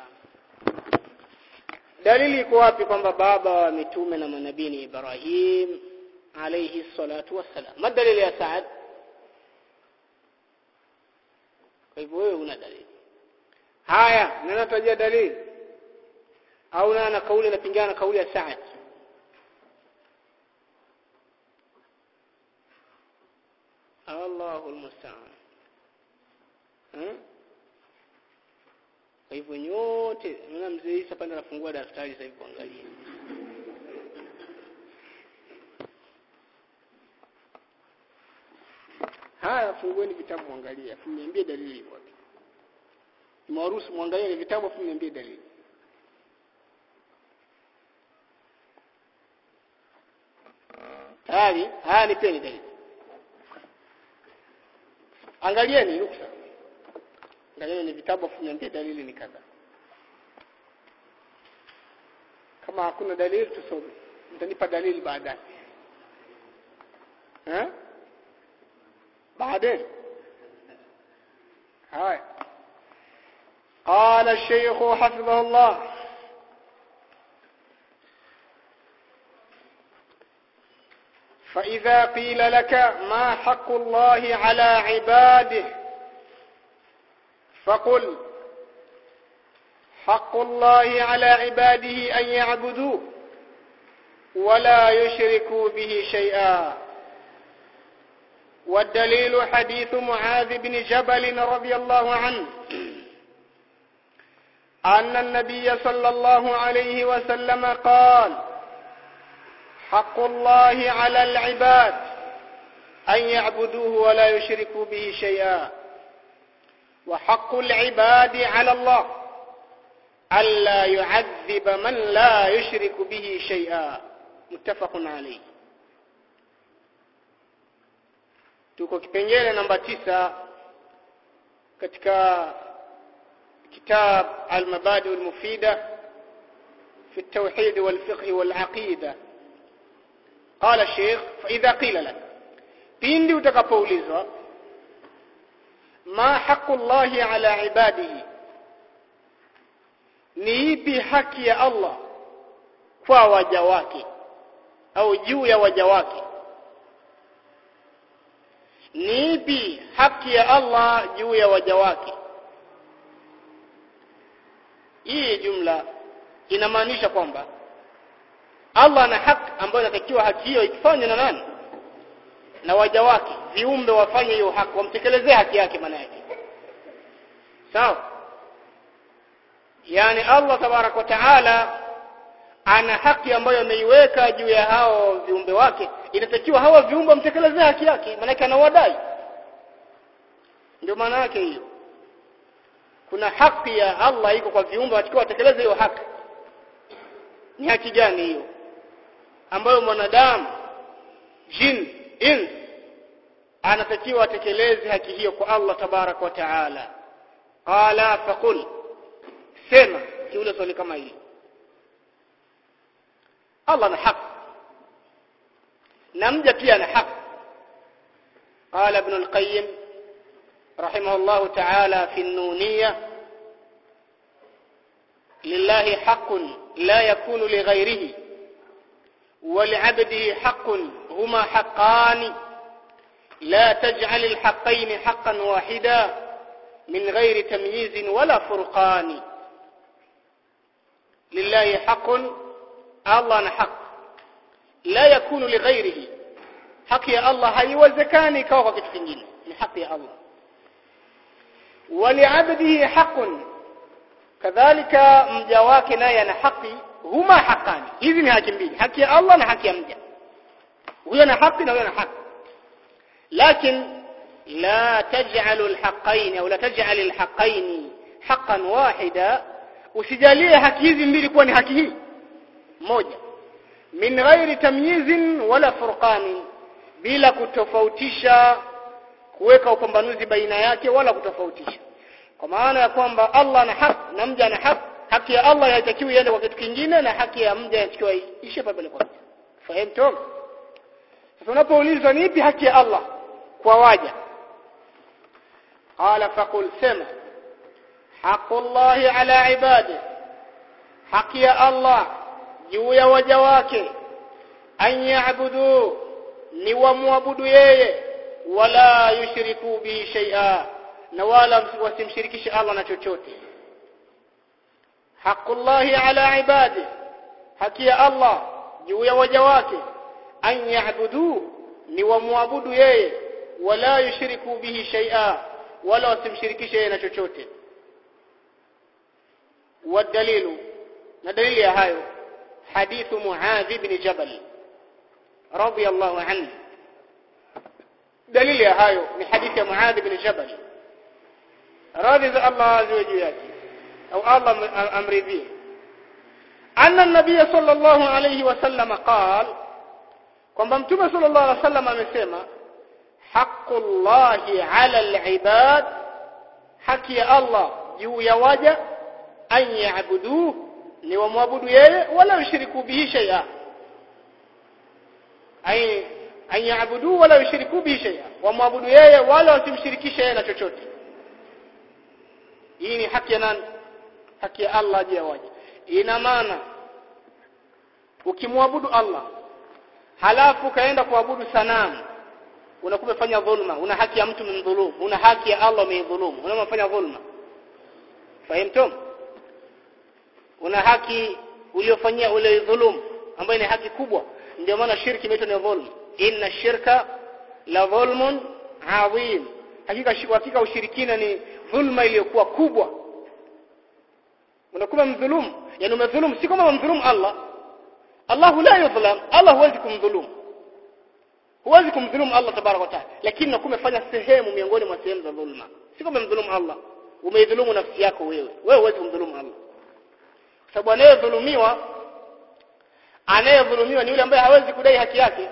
wassalam dalili iko wapi kwamba baba wa mitume na manabii ni Ibrahim alayhi salatu wassalam ma dalili ya Saad kwa hivyo wewe una dalili haya nanatajia dalili au na na kauli inapingana na kauli ya Saad Allahu almusta'an hmm? kwa hivyo nyote naona mzee Isa pande anafungua daftari sasa hivi kuangalia haya fungueni vitabu muangalie afu niambie dalili iko wapi nimewaruhusu muangalie ni vitabu afu niambie dalili tayari haya nipeni dalili angalieni ruksa angalieni ni vitabu afu niambie dalili ni kadha kama hakuna dalili tusome mtanipa dalili baadaye eh بعدين هاي قال الشيخ حفظه الله فإذا قيل لك ما حق الله على عباده فقل حق الله على عباده أن يعبدوه ولا يشركوا به شيئا والدليل حديث معاذ بن جبل رضي الله عنه أن النبي صلى الله عليه وسلم قال حق الله على العباد أن يعبدوه ولا يشركوا به شيئا وحق العباد على الله ألا يعذب من لا يشرك به شيئا متفق عليه tuko kipengele namba tisa katika kitab al-mabadi al-mufida في التوحيد والفقه والعقيدة قال الشيخ فإذا قيل لك pindi utakapoulizwa ma haqu llahi ala ibadihi ni ipi haki ya Allah kwa waja wake au juu ya waja wake ni ipi haki ya Allah juu ya waja wake hii jumla inamaanisha kwamba Allah ana haki ambayo inatakiwa haki hiyo ikifanywa na nani na waja wake viumbe wafanye hiyo haki wamtekelezee haki yake maana yake sawa yani Allah tabarak wa taala ana haki ambayo ameiweka juu ya hao viumbe wake inatakiwa hawa viumbe wamtekelezee haki yake maana anawadai ndio maana yake hiyo kuna haki ya Allah iko kwa viumbe watakiwa watekeleze hiyo haki ni haki gani hiyo ambayo mwanadamu jin ins anatakiwa atekeleze haki hiyo kwa Allah tabarak wa taala qala faqul sema kiule swali kama hili Allah na haki na mja pia na haki قال ابن القيم رحمه الله تعالى في النونية لله حق لا يكون لغيره ولعبده حق هما حقان لا تجعل الحقين حقا واحدا من غير تمييز ولا فرقان لله حق الله حق لا يكون لغيره haki ya Allah haiwezekani ikawa kwa kitu kingine ni haki ya Allah waliabdihi haqqun kadhalika mja wake naye ana haki huma haqani hizi ni haki mbili haki ya Allah na haki ya mja huyo ana haki na huyo ana haki lakin la taj'alu alhaqqain au la taj'al alhaqqain haqqan wahida usijalie haki hizi mbili kuwa ni haki hii moja min ghairi tamyizin wala furqanin bila kutofautisha kuweka upambanuzi baina yake wala kutofautisha kwa maana ya kwamba Allah ana haki na mja ana haki haki ya Allah haitakiwi iende kwa kitu kingine na haki ya mja inatakiwa ishe pale kwa fahamu sasa unapoulizwa ni ipi haki ya Allah kwa waja qala faqul sema haqullahi ala ibadi haki ya Allah juu ya waja wake an ya'budu ni wamwabudu yeye wala yushriku bihi shay'a na wala wasimshirikishe Allah na chochote haqullahi ala ibadi haki ya Allah juu ya waja wake an ya'budu ni wamwabudu yeye wala yushriku bihi shay'a wala wasimshirikishe yeye na chochote والدليل ندليل يا هايو حديث معاذ بن جبل رضي الله عنه دليل يا هايو من حديث معاذ بن جبل راضي الله عز وجل أو الله أمر به أن النبي صلى الله عليه وسلم قال kwamba mtume sallallahu alaihi wasallam amesema haqqullahi ala alibad haki ya Allah juu ya waja an yaabuduhu ni wamwabudu yeye wala yushiriku bihi shay'a ay an yaabuduhu wala yushiriku bihi shay'a wamwabudu yeye wala wasimshirikishe yeye na chochote hii ni haki ya nani haki ya Allah juu ya waja ina maana ukimwabudu Allah halafu kaenda kuabudu sanamu unakuwa umefanya dhulma una haki ya mtu mdhulumu una haki ya Allah umeidhulumu unamfanya dhulma fahimtum una haki uliofanyia ule dhulum ambayo ni haki kubwa ndio maana shirki imeitwa ni dhulm inna shirka la dhulmun adhim hakika hakika ushirikina ni dhulma iliyokuwa kubwa unakuwa mdhulumu yani umedhulumu si kama umdhulumu Allah Allah la yudhlam Allah huwezi kumdhulumu huwezi kumdhulumu Allah tabarak wa taala lakini unakuwa umefanya sehemu miongoni mwa sehemu za dhulma si kama umdhulumu Allah umeidhulumu nafsi yako wewe wewe huwezi kumdhulumu Allah sababu anayedhulumiwa anayedhulumiwa ni yule ambaye hawezi kudai haki yake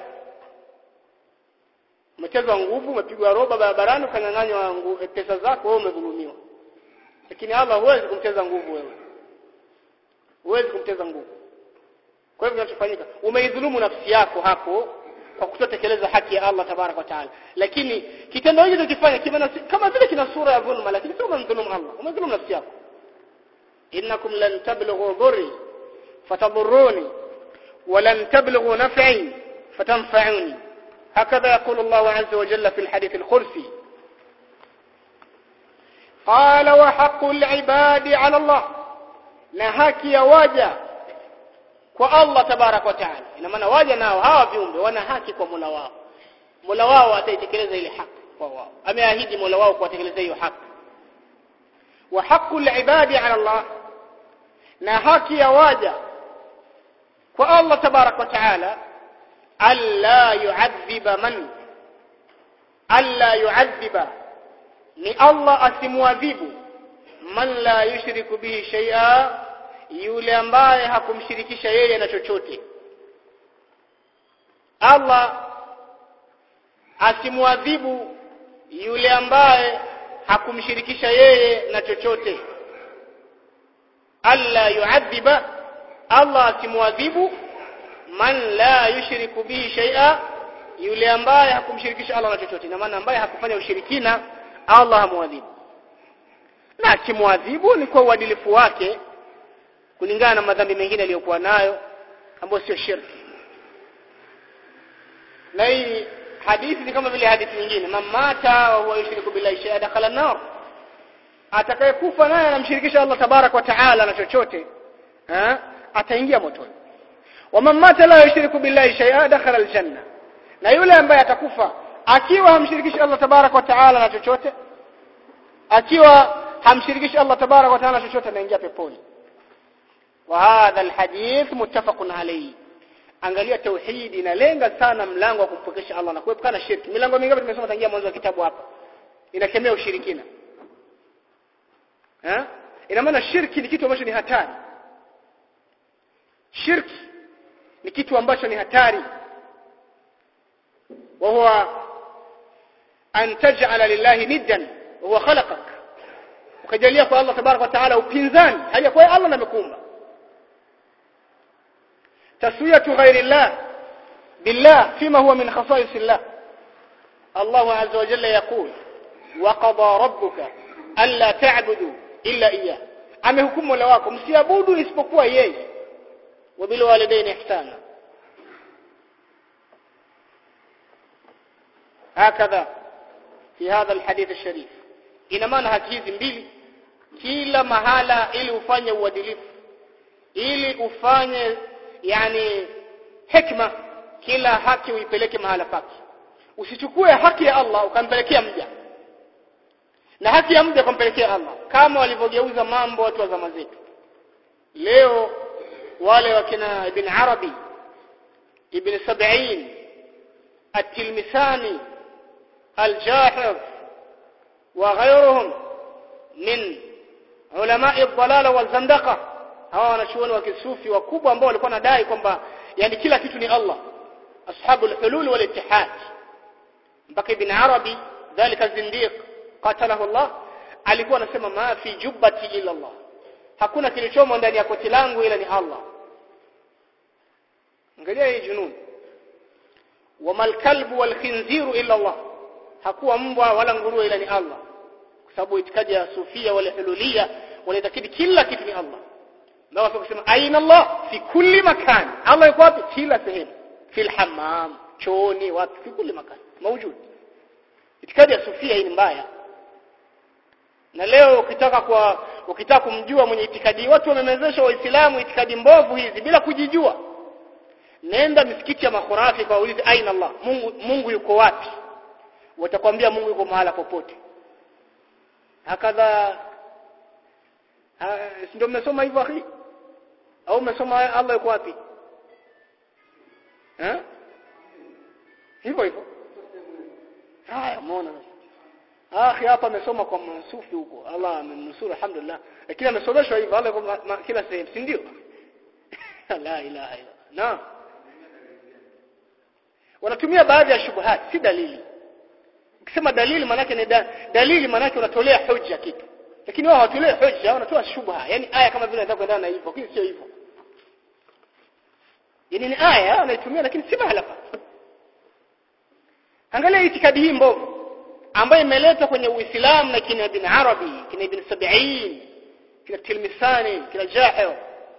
umechezwa nguvu umepigwa roba barabarani ukanyang'anywa pesa zako wewe umedhulumiwa lakini Allah huwezi kumcheza nguvu wewe huwezi kumcheza nguvu kwa hivyo kinachofanyika umeidhulumu nafsi yako hapo kwa kutotekeleza haki ya Allah tabarak wa taala lakini kitendo hicho tukifanya kama vile kina sura ya dhulma lakini sio umemdhulumu Allah umedhulumu nafsi yako إنكم لن تبلغوا ضري فتضروني ولن تبلغوا نفعي فتنفعوني هكذا يقول الله عز وجل في الحديث الخلفي قال وحق العباد على الله نهاك يا واجا kwa Allah tabarak wa taala ina maana waja nao hawa viumbe wana haki kwa Mola wao Mola wao ataitekeleza ile haki kwa wao ameahidi Mola wao kuwatekeleza hiyo haki wa haqqul ibadi ala Allah na haki ya waja kwa Allah tabarak wa taala alla yu'adhiba man alla yu'adhiba ni Allah asimwadhibu man la yushriku bihi shay'a yule ambaye hakumshirikisha yeye na chochote Allah asimwadhibu yule ambaye hakumshirikisha yeye na chochote alla yu'adhiba Allah asimwadhibu man la yushriku bihi shay'a yule ambaye hakumshirikisha Allah na chochote na maana ambaye hakufanya ushirikina Allah hamwadhibu na akimwadhibu ni kwa uadilifu wake kulingana na madhambi mengine aliyokuwa nayo ambayo sio shirki na hii hadithi ni kama vile hadithi nyingine mamata wa huwa yushriku billahi shay'a dakhala an-nar atakayekufa naye anamshirikisha Allah tabarak wa taala na chochote eh ataingia motoni wa mamata la yushriku billahi shay'a dakhala al-janna na yule ambaye atakufa akiwa hamshirikishi Allah tabarak wa taala na chochote akiwa hamshirikishi Allah tabarak wa taala na chochote anaingia peponi wa hadha alhadith muttafaqun alayhi angalia tauhid inalenga sana mlango wa kumpokesha Allah na kuepukana shirki milango mingapi tumesoma tangia mwanzo wa kitabu hapa inakemea ushirikina eh ina maana shirki ni kitu ambacho ni hatari shirki ni kitu ambacho ni hatari وهو أن تجعل لله ندا وهو خلقك ukajalia kwa Allah tabarak wa taala upinzani hali kwa Allah amekuumba taswiyatu ghairi Allah billah fima huwa min khasais Allah Allah azza wa jalla yaqul wa qada rabbuka alla ta'budu illa iya amehukumu mola wako msiabudu isipokuwa yeye wa bil walidaini ihsana hakadha fi hadha alhadith alsharif ina maana haki hizi mbili kila mahala ili ufanye uadilifu ili ufanye yani hikma kila haki uipeleke mahala pake usichukue haki ya Allah ukampelekea mja na haki ya mja kumpelekea Allah kama walivyogeuza mambo watu wa zama zetu leo wale wakina ibn Arabi ibn Sab'in at-Tilmisani al-Jahir وغيرهم من علماء الضلال والزندقه hawa wanachuoni wa kisufi wakubwa ambao walikuwa nadai kwamba yani kila kitu ni Allah ashabul hulul wal ittihad mpaka ibn arabi dhalika zindiq qatalahu Allah alikuwa anasema ma fi jubbati illa Allah hakuna kilichomo ndani ya koti langu ila ni Allah angalia hii junun wamal kalbu wal khinziru illa Allah hakuwa mbwa wala nguruwe ila ni Allah kwa sababu itikadi ya sufia wala hululia wanaitakidi kila kitu ni Allah na watu kusema aina Allah fi kulli makan Allah yuko wapi kila sehemu fil hammam chooni wapi fi kulli makan mawjud itikadi ya sufia hii ni mbaya na leo ukitaka kwa ukitaka kumjua mwenye itikadi watu wamemezesha waislamu itikadi mbovu hizi bila kujijua nenda misikiti ya makhurafi kwa ulize aina Allah Mungu Mungu yuko wapi watakwambia Mungu yuko mahala popote hakadha ndio mmesoma hivyo akhi au mmesoma Allah yuko wapi eh hivyo hivyo haya muona akhi hapa amesoma kwa masufi huko Allah amemnusuru alhamdulillah lakini amesomeshwa hivyo Allah yuko kila sehemu si ndio la ilaha illa naam wanatumia baadhi ya shubuhat si dalili ukisema dalili manake ni da, dalili manake unatolea hoja kitu lakini wao hawatolei hoja wanatoa shubha yani aya kama vile nataka kuendana na hivyo lakini sio hivyo yani ni aya wanaitumia lakini si mahala pa angalia itikadi hii mbovu ambayo imeletwa kwenye Uislamu na kina Ibn Arabi kina Ibn Sab'in kina Tilmisani kina Jahil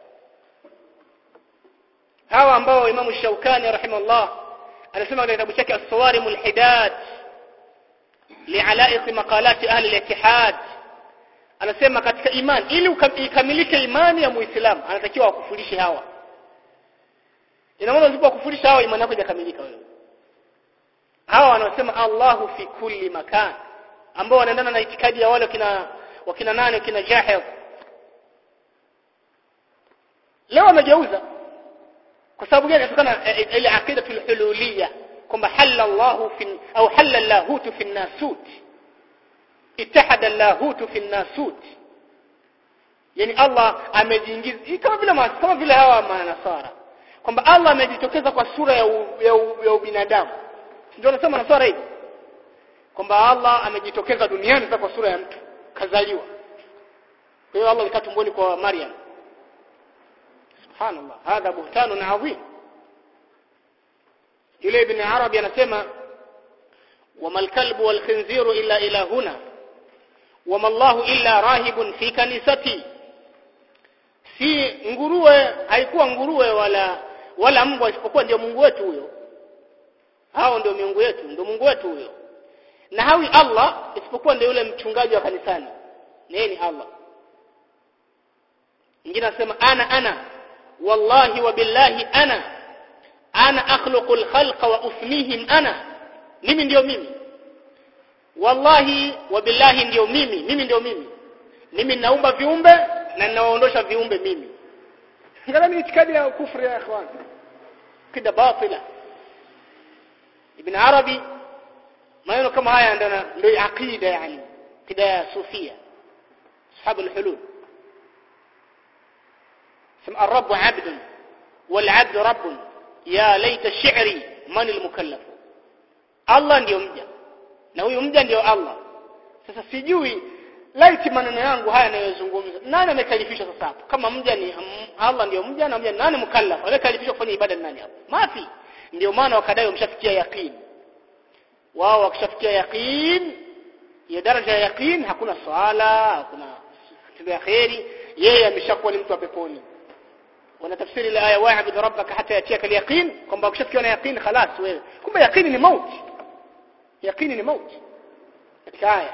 hawa ambao Imam Shaukani rahimahullah anasema katika kitabu chake As-Sawarim al-Hidad li'alaiq maqalat ahli al-ittihad anasema katika imani ili ikamilike imani ya muislamu anatakiwa akufurishe hawa ina maana usipokufurisha hawa imani yako haijakamilika wewe hawa wanasema Allahu fi kulli makan ambao wanaendana na itikadi ya wale kina wakina nane kina jahil leo wamegeuza kwa sababu gani kutokana ile akida hululiyya kwamba halala Allahu fi au halala Allahutu fi nasut ittahada Allahutu fi nasut yani Allah amejiingiza kama vile kama vile hawa manasara kwamba Allah amejitokeza kwa sura ya u, ya, u, ya ubinadamu ndio anasema nasara hivi kwamba Allah amejitokeza duniani kwa sura ya mtu kazaliwa kwa hiyo Allah alikaa tumboni kwa Maryam subhanallah hadha buhtanun adhim yule ibn arabi anasema wama alkalbu walkhinziru illa ilahuna wama Allahu illa rahibun fi kanisati si nguruwe haikuwa nguruwe wala wala mbwa isipokuwa ndio Mungu wetu huyo hao ndio miungu yetu ndio Mungu wetu huyo na hawi Allah isipokuwa ndio yule mchungaji wa kanisani yeye ni Allah mwingine anasema ana ana wallahi wa billahi ana ana akhluqu alkhalqa wa ufnihim ana mimi ndio mimi wallahi wa billahi ndio mimi mimi ndio mimi mimi naumba viumbe na ninawaondosha viumbe mimi angalia itikadi ya kufri ya ikhwan kida batila ibn arabi maneno kama haya ndio ndio aqida yani kida ya sufia ashabu alhulul سمع الرب عبد والعبد رب يا ليت شعري من المكلف الله ndio mja na huyu mja ndio Allah sasa sijui laiti maneno yangu haya yanayozungumza nani amekalifishwa sasa hapo kama mja ni Allah ndio mja na mja nani mukallaf amekalifishwa kufanya ibada nani hapo mafi ndio maana wakadai wamshafikia yaqeen wao wakishafikia yaqeen ya daraja ya yaqeen hakuna swala hakuna matendo ya kheri yeye ameshakuwa ni mtu wa peponi wanatafsiri ile aya wa'bud rabbaka hata yatiaka al-yaqin kwamba ukishafikiwa na yaqin خلاص wewe kumbe yaqini ni mauti yaqini ni mauti katika aya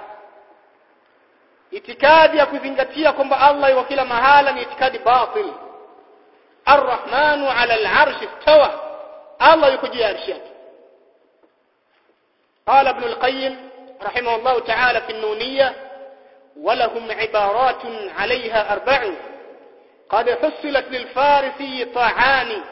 itikadi ya kuzingatia kwamba Allah yuko kila mahala ni itikadi batil Ar-Rahmanu 'ala al-'arshi istawa Allah yuko juu ya arshi yake قال ابن القيم رحمه الله تعالى في النونية ولهم عبارات عليها أربع قد حصلت للفارسي طاعان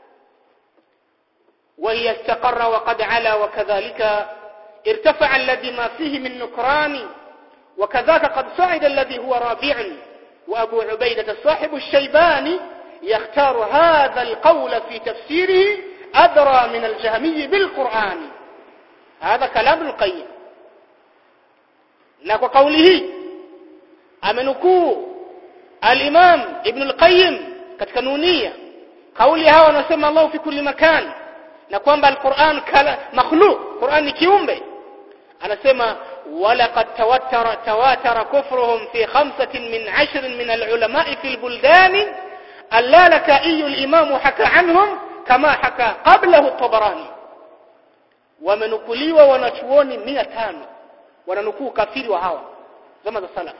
وهي استقر وقد علا وكذلك ارتفع الذي ما فيه من نكران وكذاك قد صعد الذي هو رابع وأبو عبيدة صاحب الشيباني يختار هذا القول في تفسيره أدرى من الجهمي بالقرآن هذا كلام القيم na kwa kauli hii amenukuu al-Imam Ibn al-Qayyim katika nunia kauli hawa wanasema Allah fi kulli makan na kwamba al-Qur'an kala makhluq Qur'an ni kiumbe anasema ولقد تواتر تواتر كفرهم في خمسة من عشر من العلماء في البلدان اللالكائي الإمام حكى عنهم كما حكى قبله الطبراني wamenukuliwa wanachuoni 500 wananukuu kafiri wa hawa zama za salaf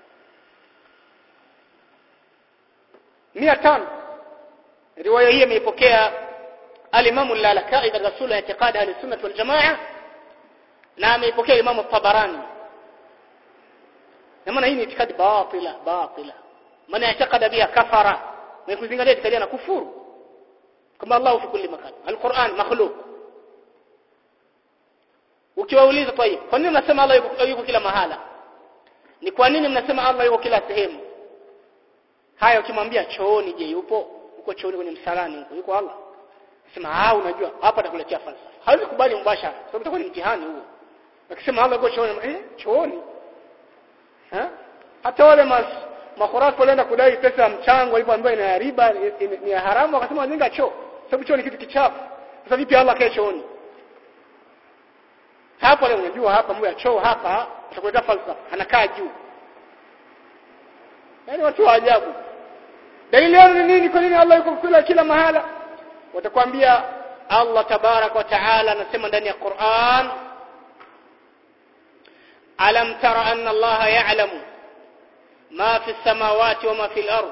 500 riwaya hii imeipokea al-Imam al-Lalakai katika sura ya i'tiqad ahli-sunnah wal jamaa na ameipokea Imam Tabarani na maana hii ni itikadi batila batila maana i'tiqada biha kafara na kuzingatia itikadi na kufuru kama Allah fi kulli makan al-Qur'an makhluq ukiwauliza tayib kwa nini mnasema Allah yuko, yuko kila mahala ni kwa nini mnasema Allah yuko kila sehemu haya ukimwambia chooni je yupo uko chooni kwenye msalani huko yuko Allah sema ah unajua hapa atakuletea falsafa hawezi kubali mbashara sababu itakuwa ni mtihani huo akisema Allah yuko chooni eh chooni ha hata wale mas makhurafu walienda kudai pesa ya mchango alipoambiwa ina riba ni ya haramu akasema wajenga choo sababu choo ni kitu kichafu sasa vipi Allah kae chooni hapo leo unajua hapa mambo ya choo hapa atakuleta falsafa anakaa juu yani watu wa ajabu dalili yao ni nini kwa nini Allah yuko kila kila mahala watakwambia Allah tabarak wa taala anasema ndani ya Qur'an alam tara anna Allah ya'lamu ma fi samawati wa ma fi al-ard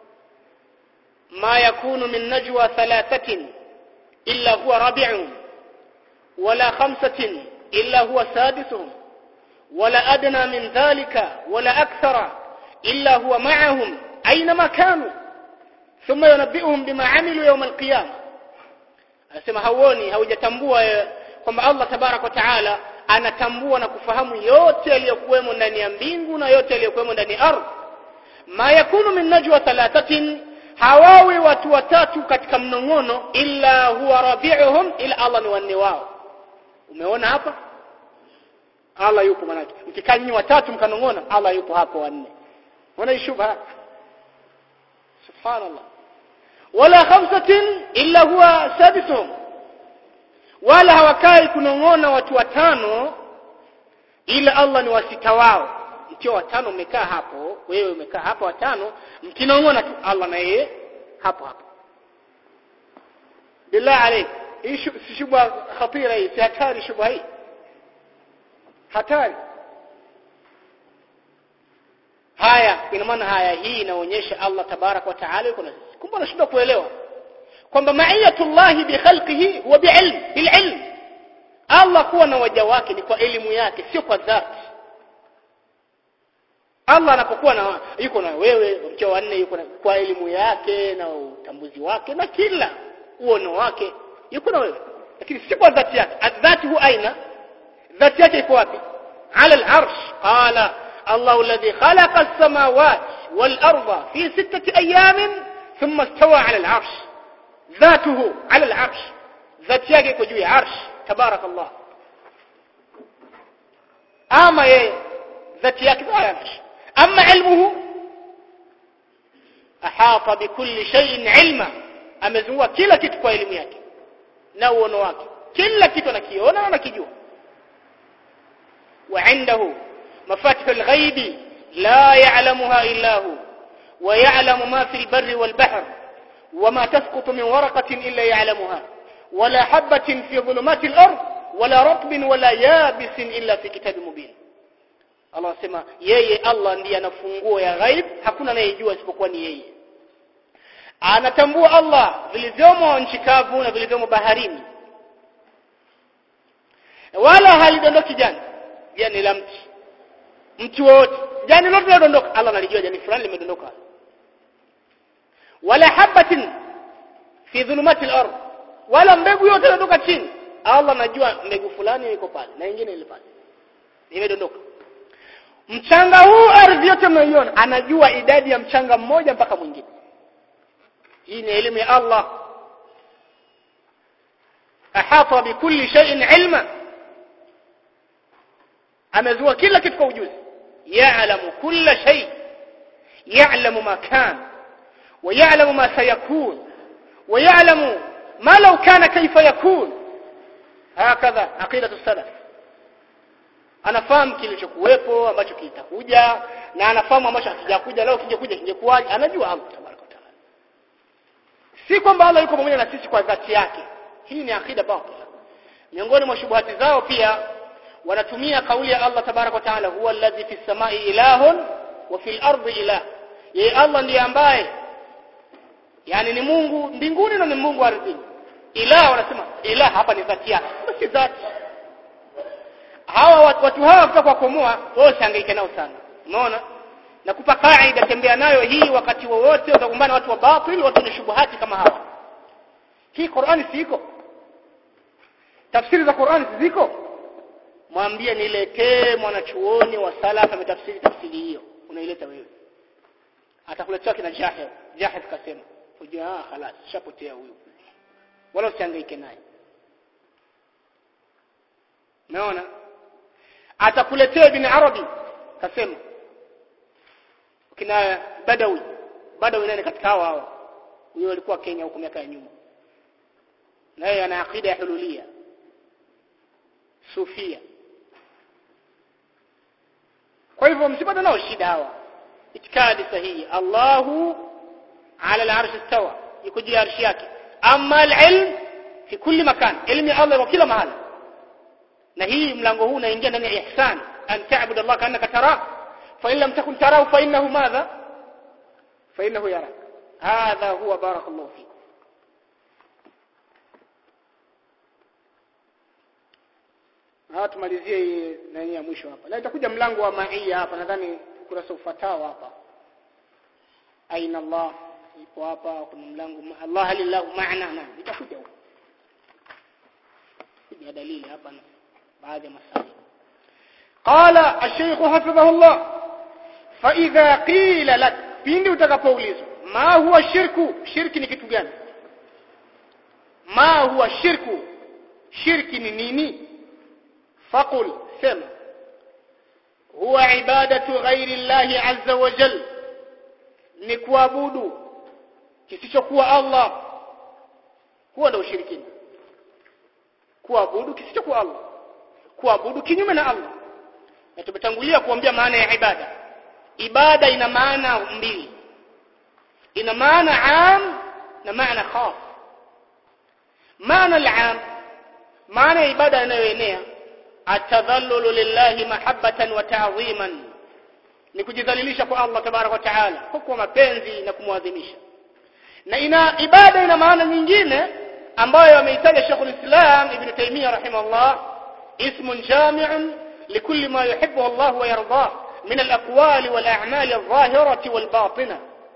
ma yakunu min najwa thalathatin illa huwa rabi'un wala khamsatin إلا هو سادسهم ولا أدنى من ذلك ولا أكثر إلا هو معهم أينما كانوا ثم ينبئهم بما عملوا يوم القيامة anasema hauoni haujatambua kwamba Allah tabarak wa taala anatambua na kufahamu yote yaliyokuwemo ndani ya mbingu na yote yaliyokuwemo ndani ya ardhi ma yakunu min najwa thalathatin hawawi watu watatu katika mnong'ono illa huwa rabi'uhum ila Allah ni wanne wao umeona hapa Allah yupo manake mkikaa nyinyi watatu mkanongona Allah yupo hapo wanne unaona shubha subhanallah wala khamsatin illa huwa sadisuhum wala hawakai kunongona watu watano ila Allah ni wasita wao mkiwa watano mmekaa hapo wewe umekaa hapo watano mkinongona tu Allah na yeye hapo hapo billah alayk hii si shubha khatira hii si hatari shubha hii hatari haya ina maana haya hii inaonyesha Allah tabarak wa taala yuko na sisi kumbe unashindwa kuelewa kwamba ma'iyatullah bi khalqihi huwa bi'ilm bil'ilm Allah kuwa na waja wake ni kwa elimu yake sio kwa dhati Allah anapokuwa na yuko na wewe mkeo wanne yuko na kwa elimu yake na utambuzi wake na kila uono wake yuko na wewe lakini si kwa dhati yake dhati hu aina dhati yake iko wapi ala al-arsh qala الله الذي خلق السماوات والأرض في ستة أيام ثم استوى على العرش ذاته على العرش ذات yake iko juu ya arsh tabarak Allah ama yeye ذات yake ala arsh ama ilmuhu ahata bikulli shay'in ilma amezungua kila kitu kwa elimu yake na uono wake kila kitu anakiona na anakijua wa indahu mafatih alghaibi la ya'lamuha illa hu wa ya'lamu ma fil barri wal bahr وما تسقط من ورقة إلا يعلمها ولا حبة في ظلمات الأرض ولا رطب ولا يابس إلا في كتاب مبين Allah sema yeye Allah ndiye ana funguo ya ghaib hakuna anayejua isipokuwa ni yeye anatambua Allah vilivyomo nchi kavu na vilivyomo baharini wala halidondoki jani jani la mti mti wote jani lote linadondoka Allah analijua jani fulani limedondoka wala habatin fi dhulumati al-ard wala mbegu yote inatoka chini Allah anajua mbegu fulani iko pale na nyingine ile pale imedondoka mchanga huu ardhi yote mnaiona anajua idadi ya mchanga mmoja mpaka mwingine hii ni elimu ya Allah ahata bikulli shay'in ilma amezua kila kitu kwa ujuzi ya'lamu kulla shay ya'lamu ma kana ويعلم ما سيكون ويعلم ما لو كان كيف يكون هكذا عقيدة السلف anafahamu kilichokuwepo ambacho kitakuja na anafahamu ambacho hakijakuja leo kingekuja kingekuwaje anajua Allah tabaraka taala si kwamba Allah yuko pamoja na sisi kwa dhati yake hii ni akida batila miongoni mwa shubuhati zao pia wanatumia kauli ya Allah tabaraka taala huwa alladhi fis samai ilahun wa fil ardi ilah yeye Allah ndiye ambaye yani ni Mungu mbinguni na ni Mungu ardhini ilah wanasema ilah hapa ni dhati yake si dhati hawa watu, watu hawa kutoka kukomoa wao sihangaike nao sana unaona na kupa kaida tembea nayo hii wakati wowote utakumbana watu wa batil watu wenye shubuhati kama hawa hii Qur'ani siko tafsiri za Qur'ani ziko mwambie niletee mwanachuoni wa salaf ametafsiri tafsiri hiyo unaileta wewe atakuletea kina Jahil Jahil kasema ujua ah خلاص shapotea huyu wala usihangaike naye umeona atakuletea ibn arabi kasema kina badawi badawi nani katika hao hao huyo alikuwa Kenya huko miaka ya nyuma naye ana akida ya hululia sufia kwa hivyo msipate nao shida hawa itikadi sahihi Allahu ala al-arsh istawa yuko juu ya arshi yake amma al-ilm fi kulli makan ilmu ya Allah kwa kila mahali na hii mlango huu unaingia ndani ya ihsan an ta'budu Allah kaannaka tara fa in lam takun tarahu fa innahu madha fa innahu yarak hadha huwa barakallahu fikum Ha tumalizie nani ya mwisho hapa. Na itakuja mlango wa maia hapa nadhani kurasa ufatao hapa. Aina Allah ipo hapa kuna mlango Allah lillahu ma'ana na itakuja huko. Kuja dalili hapa na baadhi ya masali. Qala ash-shaykh hafidhahullah fa idha qila lak pindi utakapoulizwa ma huwa shirku shirki ni kitu gani ma huwa shirku shirki ni nini فقل سم هو عبادة غير الله عز وجل نكوابود kisichokuwa Allah huwa ndio ushirikina kuabudu kisichokuwa Allah kuabudu kinyume na Allah na tumetangulia kuambia maana ya ibada ibada ina maana mbili ina maana am na maana khas maana al-am maana ya ibada inayoenea atadhallulu lillahi mahabbatan wa ta'dhiman ni kujidhalilisha kwa Allah tabarak wa taala kwa mapenzi na kumwadhimisha na ina ibada ina maana nyingine ambayo ameitaja Sheikh al-Islam Ibn Taymiyyah rahimahullah ismun jami'un likulli ma yuhibbu Allah wa yardah min al-aqwali wal a'mali adh-dhahirati wal batina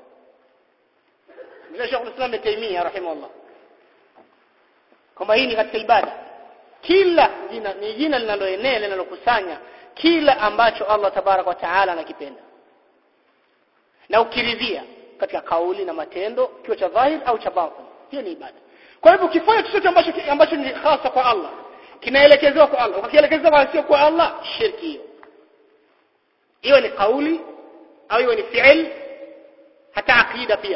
Sheikh al-Islam Ibn Taymiyyah rahimahullah kama hii ni katika ibada kila jina ni jina linaloenea linalokusanya kila ambacho Allah tabarak wa taala anakipenda na ukiridhia katika kauli na matendo kiwa cha dhahir au cha batin hiyo ni ibada kwa hivyo ukifanya chochote ambacho ambacho ni hasa kwa Allah kinaelekezwa kwa Allah ukielekezwa kwa sio kwa Allah shirki hiyo hiyo ni kauli au hiyo ni fi'il hata akida pia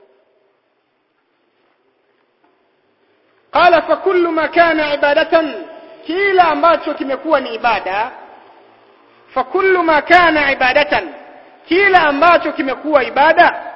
قال فكل ما كان عبادة kila ambacho kimekuwa ni ibada فكل ما كان عبادة kila ambacho kimekuwa ibada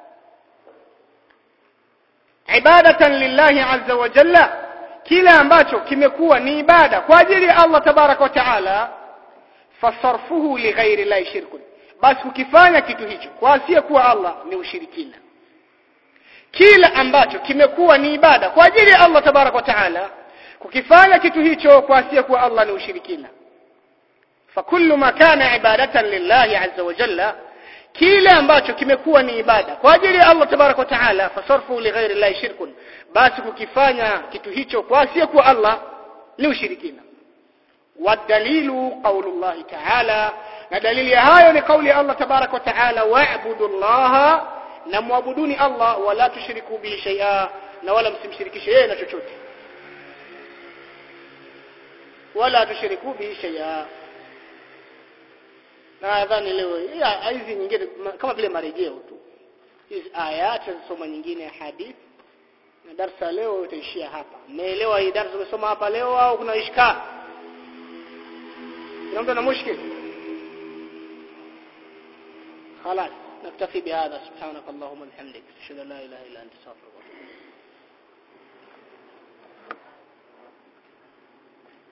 ibadatan lillahi azza wa jalla kila ambacho kimekuwa ni ibada kwa ajili ya Allah tabaraka wa taala fasarfuhu li ghairi llahi shirkun basi kukifanya kitu hicho kwa asiyekuwa Allah ni ushirikina kila ambacho kimekuwa ni ibada kwa ajili ya Allah tabaraka wa taala kukifanya kitu hicho kwa asiyekuwa Allah ni ushirikina fakullu ma kana ibadatan lillahi azza wa jalla kile ambacho kimekuwa ni ibada kwa ajili ya Allah tabaraka wa taala fasarfu li ghairi llahi shirkun basi kukifanya kitu hicho kwa asiyekuwa Allah ni ushirikina wadalilu qaulullahi ta'ala na dalili ya hayo ni kauli ya Allah tabaraka wa taala wa'budu Allah na muabuduni Allah wala tushiriku bihi shay'a na wala msimshirikishe yeye na chochote wala tushiriku bihi shay'a nadhani leo hizi nyingine kama vile marejeo tu hizi aya tutasoma nyingine hadith na darasa leo itaishia hapa mmeelewa hii darasa tumesoma hapa leo au kuna ishkali kuna mtu ana mushkil خلاص نكتفي بهذا سبحانك اللهم وبحمدك اشهد ان لا اله الا انت استغفرك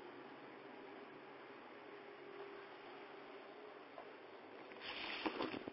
واتوب